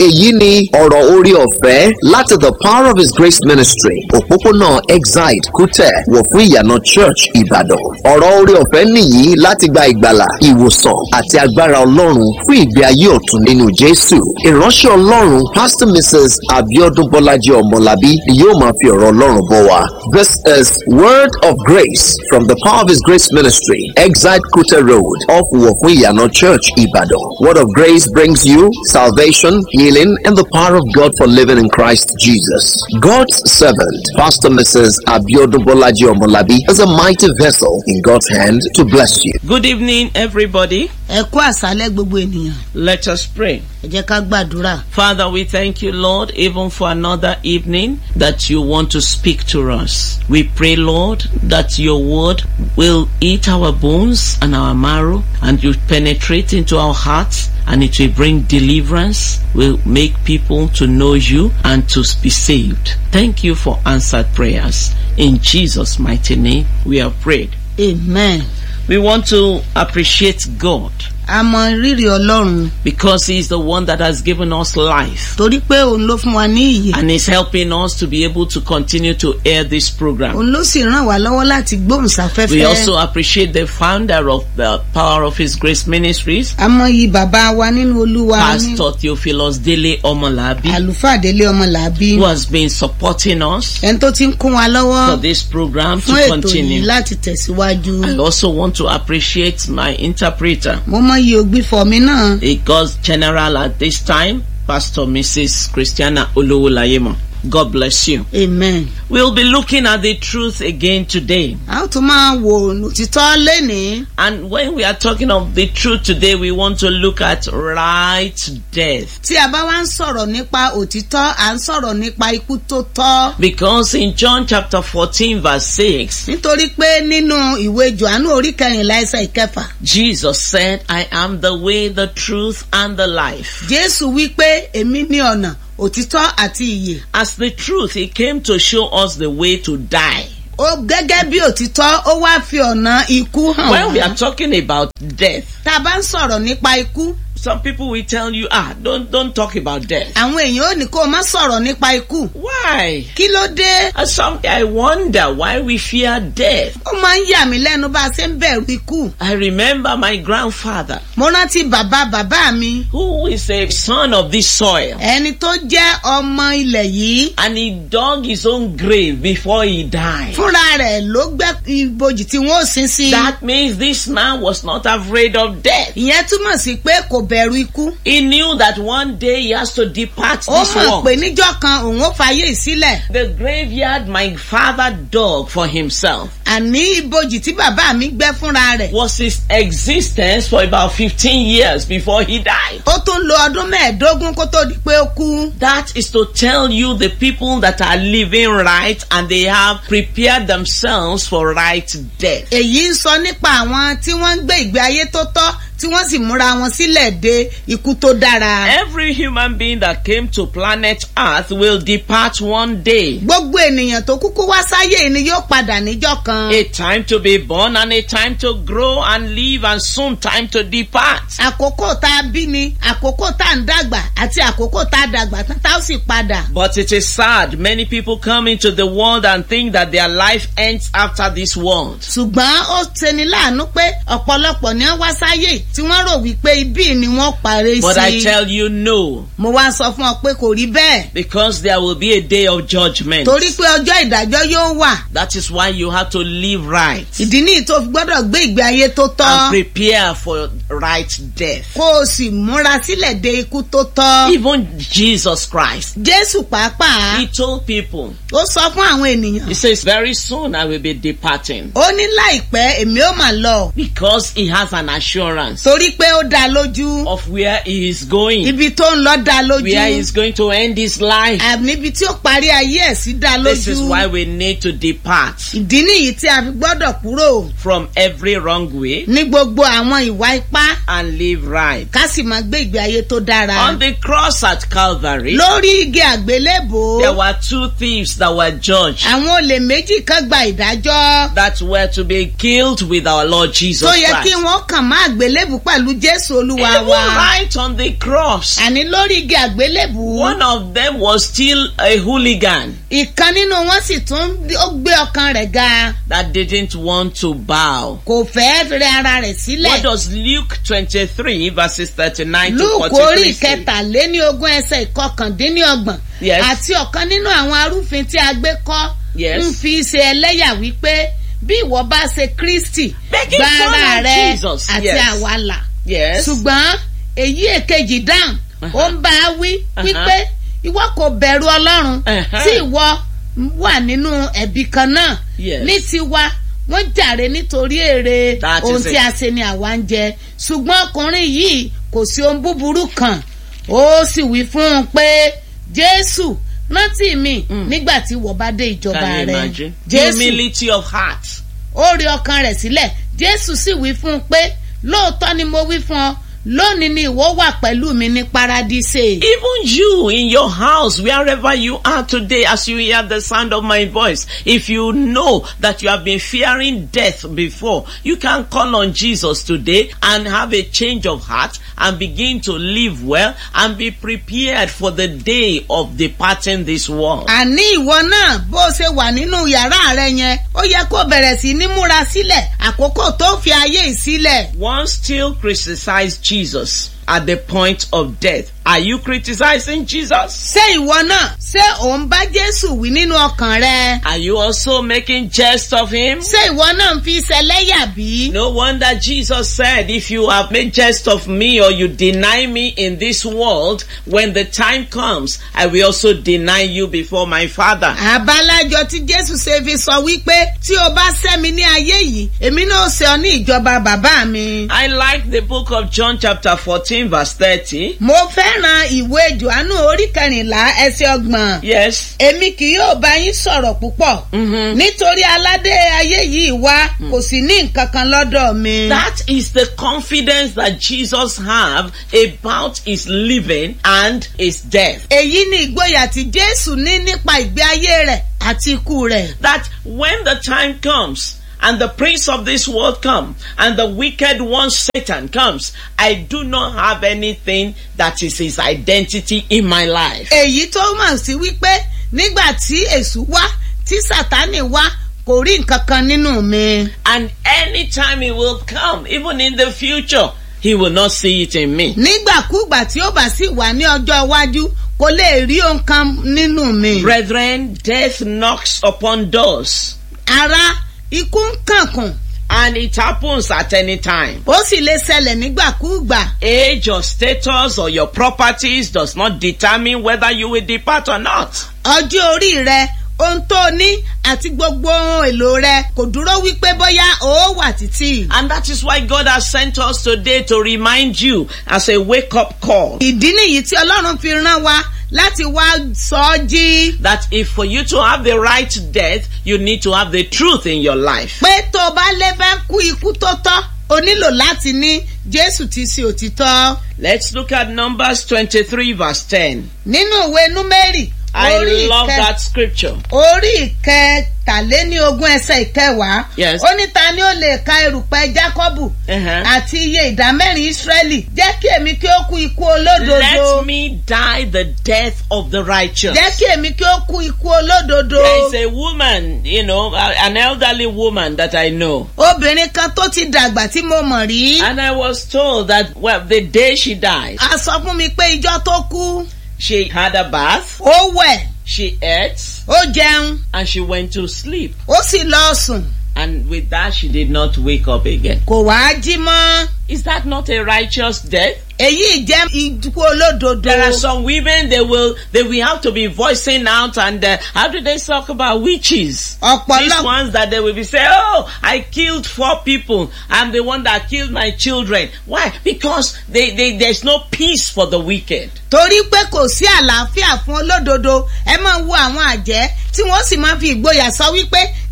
èyí ni ọ̀rọ̀ orí ọ̀fẹ́ láti the power of his grace ministry òpópónà exide kútẹ̀ wọ̀ fún ìyànà church ìbàdàn ọ̀rọ̀ orí ọ̀fẹ́ nìyí láti gba ìgbàlà ìwòsàn àti agbára ọlọ́run fún ìgbé ayé ọ̀tun nínú jésù ìránṣẹ́ ọlọ́run pastor mrs abiodun bọ́lájí ọmọlábí ni yóò máa fi ọ̀rọ̀ ọlọ́run bọ̀ wá this is word of grace from the power of his grace ministry exide kútẹ̀ road off wọ̀ fún ìyànà church ìbàdàn word of grace brings you salvation healing and the power of god for living in christ jesus god's servant pastor mrs abiodun bọ́lájí ọmọlábí is a mighty vessel in god's hand to bless you. Good evening, everybody. ẹ kú àṣálẹ́ gbogbo ènìyàn Let us pray. ẹ jẹ́ ká gbàdúrà. Father, we thank you, Lord, even for another evening that you want to speak to us. We pray, Lord, that your word will eat our bones and our marrow and you penetrate into our hearts and it will bring deliverance, will make people to know you and to be saved. Thank you for answered prayers. In Jesus' mighty name, we have prayed. amen. We want to appreciate God a mọ rírì ọlọ́run because He is the one that has given us life. torí pé òun ló fún wa ní ìyè and is helping us to be able to continue to air this program. òun ló sì ràn wá lọ́wọ́ láti We gbóhùnsáfẹ́fẹ́. also appreciate the founder of the Power of His Grace Ministries, a mọ iyì bàbá wa nínú olúwa ní Pastor Theophilus Dele Omolabi, àlùfáà délé ọmọ làbí who has been supporting us ẹni tó ti ń kún wa for lọ́wọ́ this program fún to ètò yìí continue. láti tẹ̀síwájú. I also want to appreciate my interpreter, mo mọ iye ògbìfọ̀ mi náà a God's General at this time, Pastor Mrs. Christiana Olowolayemo. God bless you. amen. We'll be looking at the truth again today. a ó tún máa wo òtítọ́ lénìí. And when we are talking of the truth today, we want to look at right death. tí a bá wá ń sọ̀rọ̀ nípa òtítọ́ à ń sọ̀rọ̀ nípa ikú tó tọ́. Because in John chapter 14 verse 6, nítorí pé nínú ìwé johannu orí kẹrìnlá ẹsẹ̀ ìkẹfà Jesus said, I am the way, the truth, and the life. jésù wí pé èmi ní ọ̀nà òtítọ́ àti ìyè. As the truth, he came to show us the way to die. ó gẹ́gẹ́ bí òtítọ́ ó wá fi ọ̀nà ikú hàn When we wá. are talking about death, tá a bá ń sọ̀rọ̀ nípa ikú some people will tell you, ah, don't, don't talk about death. àwọn èèyàn ò ní kó o má sọ̀rọ̀ nípa ikú. Why? kí ló dé? And something I wonder why we fear death. ó máa ń yà mí lẹ́nu bá a ṣe ń bẹ̀rù ikú. I remember my grandfather, mo rántí bàbá bàbá mi who is a son of this soil. ẹni tó jẹ́ ọmọ ilẹ̀ yìí and he dug his own grave before he died. fúnra rẹ̀ ló gbẹ́ ibojì tí wọ́n ò sin sí. That means this man was not afraid of death. ìyẹn túmọ̀ sí pé kò bẹ̀rù ikú. He knew that one day he has to depart ó this mọ̀ world. pé níjọ́ kan òun ó fàyè sílẹ̀. The graveyard my father dug for himself àní ibojì tí bàbá mi gbẹ́ fúnra rẹ̀. was his existence for about 15 years before he died. ó tún lo ọdún mẹ́ẹ̀ẹ́dógún kó tó di pé ó kú. That is to tell you the people that are living right and they have prepared themselves for right death. èyí ń sọ nípa àwọn tí wọ́n ń gbé ìgbé ayé tó tọ́ tí wọ́n sì múra wọn sílẹ̀ de ikú tó dára. Every human being that came to planet Earth will depart one day. gbogbo ènìyàn tó kúkú wá sáyé ni yóò padà níjọ́ kan. A time to be born and a time to grow and live and soon time to depart. àkókò tá a bí ni àkókò tá a ń dàgbà àti àkókò tá a dàgbà tán tá a sì padà. But it is sad many people come into the world and think that their life ends after this world. ṣùgbọ́n ó ṣeni láàánú pé ọ̀pọ̀lọpọ̀ ni wọ́n wá sáyé tí wọ́n rò wípé ibí ni wọ́n parí But I sí. tell you no, mo wá sọ fún ọ pé kò rí bẹ́ẹ̀ because there will be a day of judgment. torí pé ọjọ́ ìdájọ́ yóò wà. That is why you have to live right ìdí nìyí tó fi gbọ́dọ̀ gbé ìgbé ayé tó and tọ́ prepare for right death. kó o sì múra sílẹ̀ de ikú tó tọ́. Even Jesus Christ, jésù pàápàá he told people, ó sọ fún àwọn ènìyàn he says, very soon I will be departing ó ní láìpẹ́ èmi ó mà lọ because he has an assurance torí pé ó dá lójú of where he is going. ibi tó ń lọ dá lójú where he's going to end his life. àníbi tí ó parí ayé ẹ̀ sí dá This is lójú why we need to depart. ìdí nìyí tí a fi gbọ́dọ̀ kúrò from every wrong way ní gbogbo àwọn ìwà ipá and live right. ká sì máa gbé ìgbé ayé tó dára. On the cross at Calvary, lórí igi àgbélébò there were two thieves that were judged àwọn olè méjì kan gba ìdájọ́ that were to be killed with our Lord Jesus tó yẹ kí Christ. wọ́n kàn má àgbélébù pẹ̀lú jésù olúwa Even wa. right on the cross, àní lórí igi àgbélébù one of them was still a hooligan ìkan nínú wọn sì tún ó gbé ọkàn rẹ̀ ga that didn't want to bow. kò fẹ́ rẹ ara rẹ̀ What sílẹ̀. does Luke 23 verses 39 to lúùkù 43 orí say? ìkẹtàléní ogún ẹsẹ̀ ìkọkàndínlọ́gbọ̀n Yes. àti ọ̀kan nínú àwọn arúfin tí a gbé kọ́ Yes. ń fi ṣe ẹlẹ́yà wípé bí ìwọ bá ṣe kristi Making gba fun ara of rẹ Jesus, àti yes. àwa là Yes. ṣùgbọ́n èyí èkejì dáhùn ó ń bá a wí wípé ìwọ kò bẹ̀rù ọlọ́run Uh-huh. tí ìwọ wà nínú ẹ̀bí kan náà Yes. ní tiwa wọ́n jàre nítorí èrè That ohun is tí it. a ṣe ni àwa ń jẹ ṣùgbọ́n ọkùnrin yìí kò sí ohun búburú kan ó sì wí fún un pé jésù rántí mi nígbà tí wọ́n bá dé ìjọba Can you rẹ imagine? jésù Humility of heart. ó rí ọkàn rẹ̀ sílẹ̀ jésù sì wí fún un pé lóòótọ́ ni mo wí fún ọ lónìí ni ìwọ wà pẹ̀lú mi ní paradíṣe. Even you in your house, wherever you are today, as you hear the sound of my voice, if you know that you have been fearing death before, you can call on Jesus today and have a change of heart and begin to live well and be prepared for the day of departing this world. àní ìwọ náà bó o ṣe wà nínú yàrá rẹ yẹn ó yẹ kó bẹ̀rẹ̀ sí ní múra sílẹ̀ àkókò tó fi ayé yìí sílẹ̀. One still criticized Jesus at the point of death. Are you criticizing Jesus? ṣé ìwọ náà ṣé ò ń bá jésù wí nínú ọkàn rẹ. Are you also making jest of him? ṣé ìwọ náà ń fi ṣẹlẹ́yà bí. No wonder Jesus said, if you have made jest of me or you deny me in this world, when the time comes, I will also deny you before my Father. àbálájọ tí jésù ṣe fi sọ wípé tí o bá sẹ́mi ní ayé yìí èmi náà ṣe ọ ní ìjọba bàbá mi. I like the book of John chapter 14 verse 30. mo fẹ́ràn ìwé johannu orí kẹrìnlá ẹsẹ̀ ọgbọ̀n. Yes. èmi kì yóò bá yín sọ̀rọ̀ púpọ̀. Mhm. nítorí aládé ayé yìí wá kò sì ní nǹkan kan lọ́dọ̀ mi. That is the confidence that Jesus have about his living and his death. èyí ni ìgboyà tí jésù ní nípa ìgbé ayé rẹ̀ àti ikú rẹ̀. that when the time comes and the prince of this world come and the wicked one satan comes i do not have anything that is his identity in my life èyí tó mọ̀ sí wípé nígbà tí èṣù wá tí sátánì wá kò rí nǹkan kan nínú mi. and anytime he will come even in the future he will not see it in me nígbàkúgbà tí ó bá sì wà ní ọjọ́ iwájú kò lè rí ohun kan nínú mi. brethren death knocks upon doors ara ikú ń kànkùn and it happens at any time ó sì lè ṣẹlẹ̀ nígbàkúgbà. age or status or your properties does not determine whether you will depart or not ọjọ́ orí rẹ ohun tó ní àti gbogbo ohun èlò rẹ kò dúró wípé bóyá ó wà títí. And that is why God has sent us today to remind you as a wake up call ìdí nìyí tí ọlọ́run fi rán wa láti wá sọ ọ́ jí. that if for you to have the right death, you need to have the truth in your life. pé tó o bá lè fẹ́ kú ikú tó tọ́ o nílò láti ní jésù ti ṣe òtítọ́. Let's look at Numbers 23 verse 10. nínú ìwé númérì I orí love ìkẹ- that scripture. orí ìkẹtàléní ogún ẹsẹ̀ ìkẹwàá Yes. ó ní ta ni ó lè ka erùpẹ̀ jákọ́bù Uh-huh. àti iye ìdá mẹ́rin ísírẹ́lì jẹ́ kí èmi kí ó kú ikú olódodo Let me die the death of the righteous. jẹ́ kí èmi kí ó kú ikú olódodo There is a woman, you know, a- an elderly woman that I know. obìnrin kan tó ti dàgbà tí mo mọ̀ rí And I was told that, well, the day she died, a sọ fún mi pé ijọ́ tó kú she had a bath, ó wẹ̀ she ate, ó jẹun and she went to sleep. ó sì lọ sùn And with that, she did not wake up again. kò wá jí mọ́ Is that not a righteous death? èyí jẹ́ ikú olódodo There are some women they will they will have to be voicing out and uh, how do they talk about witches? These ọ̀pọ̀lọpọ̀ ones that they will be saying, "Oh, I killed four people. I'm the one that killed my children." Why? Because they, they there's no peace for the wicked. torí pé kò sí àlàáfíà fún olódodo ẹ máa wo àwọn àjẹ́ tí wọ́n sì máa fi ìgboyà sọ wípé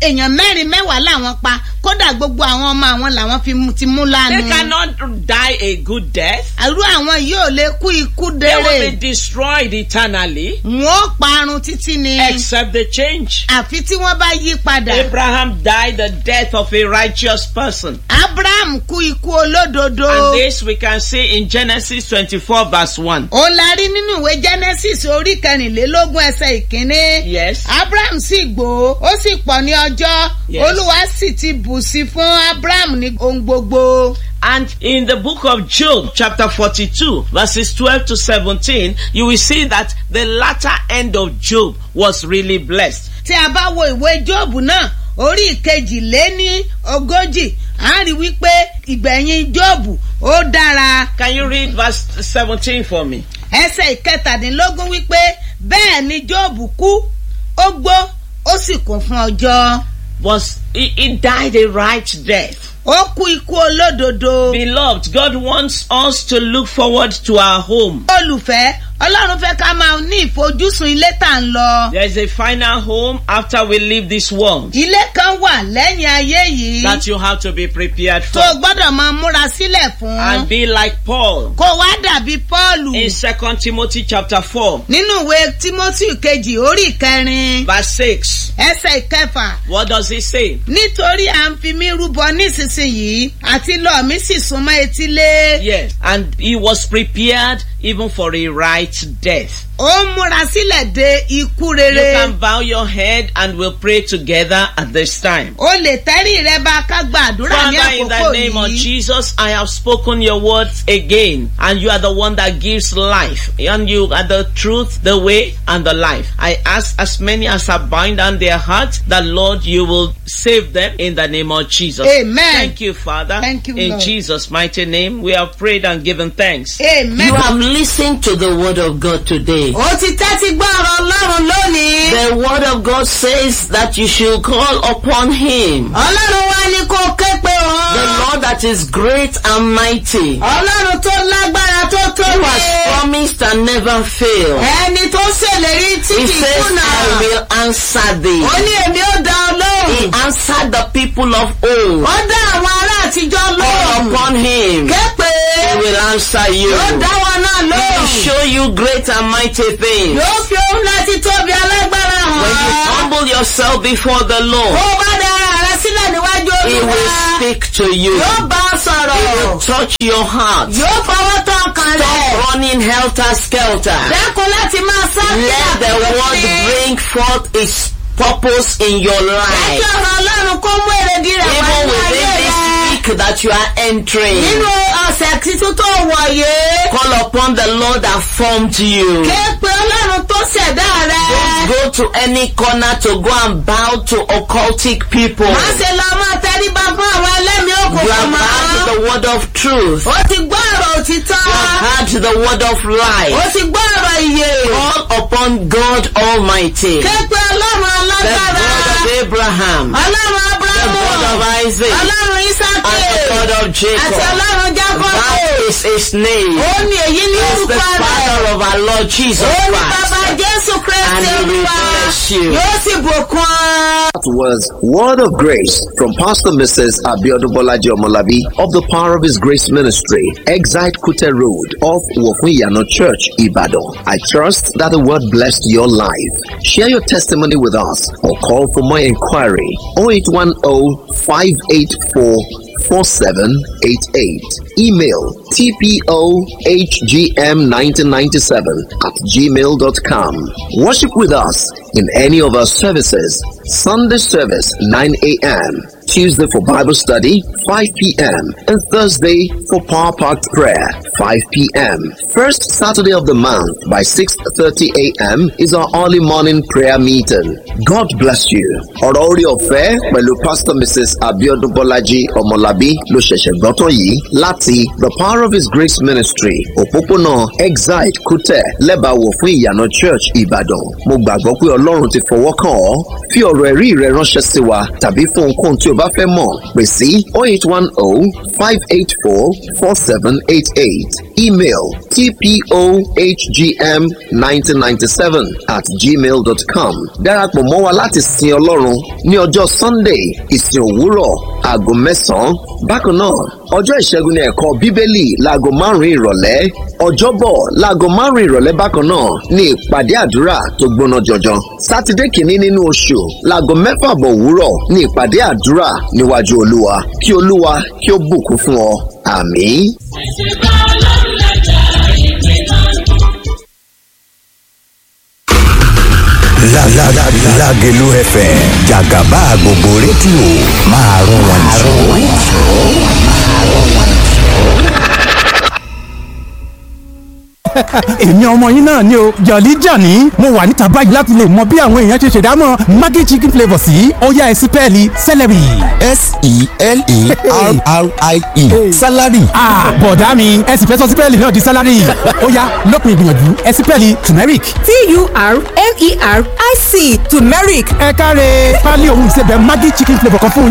èèyàn mẹ́rin mẹ́wàá làwọn pa kódà gbogbo àwọn ọmọ àwọn làwọn fi mu- ti mú They lánàá. cannot die a good death. àrú àwọn yìí ò lè kú ikú They will dérè. be destroyed eternally wọn ó parun títí ni. except they change. àfi tí wọ́n bá yí padà. Abraham died the death of a righteous person. abraham kú ikú olódodo. And this we can see in Genesis 24 verse 1. òun la rí nínú ìwé genesis orí kẹrìnlélógún ẹsẹ̀ ìkíní. Yes. abraham sì gbó ó sì pọ̀ ní ọjọ́ Yes. olúwa sì ti bù sí fún abraham ní ohun gbogbo. And in the book of Job, chapter 42, verses 12 to 17, you will see that the latter end of Job was really blessed. tí a bá wo ìwé jóòbù náà orí ìkejìléní ogójì à ń rí wípé ìgbẹ̀yìn jóòbù ó dára Can you read verse 17 for me? ẹsẹ̀ ìkẹtàdínlógún wípé bẹ́ẹ̀ ni jóòbù kú ó gbó ó sì kún fún ọjọ́ Was he, he died a right death? ó kú ikú olódodo Beloved, God wants us to look forward to our home. olùfẹ́ ọlọ́run fẹ́ ká máa ní ìfojúsùn ilé tà ń lọ There is a final home after we leave this world ilé kan wà lẹ́yìn ayé yìí that you have to be prepared tó for. o gbọ́dọ̀ máa múra sílẹ̀ fún And be like Paul kó wá dàbí pọ́ọ̀lù in 2 Timothy chapter 4, nínú ìwé timothy kejì orí ìkẹrin verse 6. ẹsẹ̀ ìkẹfà What does he say? nítorí à ń fi mí rúbọ nísinsìnyí àti lọ mí sì súnmọ́ etílé Yes. And he was prepared even for a right death. ó ń múra sílẹ̀ de ikú You rere can bow your head and we'll pray together at this time. ó lè tẹ́rí rẹ bá ká gba àdúrà ní Father, in the àkókò name of yìí Jesus, I have spoken your words again, and you are the one that gives life, and you are the truth, the way, and the life. I ask as many as are bound on their hearts that Lord, you will save them in the name of Jesus. Amen. Thank you, Father. Thank you, In Lord. Jesus' mighty name, we have prayed and given thanks. amen. You have listened to the word of God today. ó ti tẹ́tí gbọ́ ọ̀rọ̀ ọlọ́run lónìí. The word of God says that you should call upon him. ọlọ́run wá ní kó ké pe The òun. Lord that is great and mighty, who ọlọ́run tó lágbára tó has tóbi. promised and never failed. ẹni tó ṣèlérí tí He kì í says, kùnà. I will answer thee. ó ní èmi ó dá ọ He lóhùn. answered the people of old. ó dá àwọn ará àtijọ́ Call lóhùn. upon him. ké pe. He will answer you. yóò dá wọn náà He will lóhùn. show you great and mighty things. yóò fi ohun láti tóbi alágbára When you hàn. humble yourself before the ó Lord, bá dá ara rẹ sílẹ̀ níwájú He olúwa. will speak to you. yóò bá ọ He will sọ̀rọ̀. touch your heart. yóò fọwọ́ tán kan Stop rẹ̀. running helter skelter. dẹ́kun láti máa sá Let the word bring forth its purpose in your Kí life. ọ̀rọ̀ Ọlọ́run kó mú èrèdí rẹ̀ wá Even ní ayé within this rẹ̀. week that you are entering, Nínú ọ̀sẹ̀ tuntun tó wọ̀ yé. call upon the Lord that formed you. Ké pe Ọlọ́run tó ṣẹ̀dá rẹ̀. Don't go to any corner to go and bow to occultic people. Má ṣe lọ máa tẹríba fún àwọn ẹlẹ́mìí You òkùnkùn have mọ́. heard the word of truth. Ó ti gbọ́ ọ̀rọ̀ òtítọ́. You have heard the word of Ó life. ti gbọ́ ọ̀rọ̀ ìyè. Call upon God Almighty, Ké pe Ọlọ́run the alágbára. God of Abraham, Ọlọ́run the Ábúráhámù. God of Isaac, Ọlọ́run Ísákì. and the God of Àti Jacob. Ọlọ́run Jákọ́bù. That is his name. Ó ní èyí ní He is the orúkọ rẹ̀. Father of our Lord Jesus Ó ní bàbá Christ. Jésù Kristi And he will Olúwa. bless you. Yóò sì bùkún ọ. That was Word of Grace from Pastor Mrs. Abiodun Bolaji Omolabi of the Power of His Grace Ministry, Exite Kute Road off Wofuyano Church, Ibadan. I trust that the word blessed your life. Share your testimony with us or call for more inquiry 0810 584 4788. Email tpohgm1997 at gmail.com. Worship with us in any of our services. Sunday service 9 a.m. Tuesday for Bible study 5 p.m. and Thursday for Power Packed Prayer 5 p.m. First Saturday of the month by 6:30 a.m. is our early morning prayer meeting. God bless you. Ọ̀rọ̀ orí ọ̀fẹ́ pẹ̀lú Pastor Mrs. Abiodun Bolaji Ọmọlábí ló ṣẹ̀ṣẹ̀ gbọ́ tán yìí láti The Power of His Grace Ministry òpópónà Exide Kútẹ̀ lẹ́bàáwò fún ìyànà Church Ìbàdàn. Mo gbàgbọ́ pé Ọlọ́run ti fọwọ́ kàn ọ́. Fi ọ̀rọ̀ ẹ̀rí rẹ ránṣẹ́ sí wa tàbí fún ohunkóhun tí o bá bá fẹ́ mọ̀ pè sí 08105844788 email tpohgm1997 at gmail.com darapọ̀ mọ́ wa láti sin ọlọ́run ní ọjọ́ sunday ìsìn òwúrọ̀ aago mẹ́sàn-án bákan náà ọjọ́ ìṣẹ́gun ní ẹ̀kọ́ bíbélì láago márùn-ún ìrọ̀lẹ́ ọjọ́bọ̀ láago márùn-ún ìrọ̀lẹ́ bákan náà ní ìpàdé àdúrà tó gbóná jọjọ sátidé kìíní nínú oṣù láago mẹ́fà bọ̀ òwúrọ̀ ní ìpàdé àdúrà níwájú olúwa kí olúwa kí ó bùkún fún ọ àmín. Lágẹ̀lú FM jàgàbá gbogbo rédíò máa rún wọn èmi ọmọ yín náà ni o jọ̀lí jọ̀ní mo wà níta báyìí láti lè mọ bí àwọn èèyàn ṣe ṣèdámọ̀ maggi chicken flavour sí ọ̀yá ẹ̀sìn pẹ́ẹ́lí celery. s-e-l-e-r-r-i-e salary. bọ̀dá mi ẹ̀sìn fẹ́ sọ sí pẹ́ẹ́lí náà di salary ọ̀yá lópin ìgbìyànjú ẹ̀sìn pẹ́ẹ́lí turmeric. t-u-r-m-e-r-i-c turmeric ẹ káre pálí òun ìsebẹ̀ maggi chicken flavour kan fún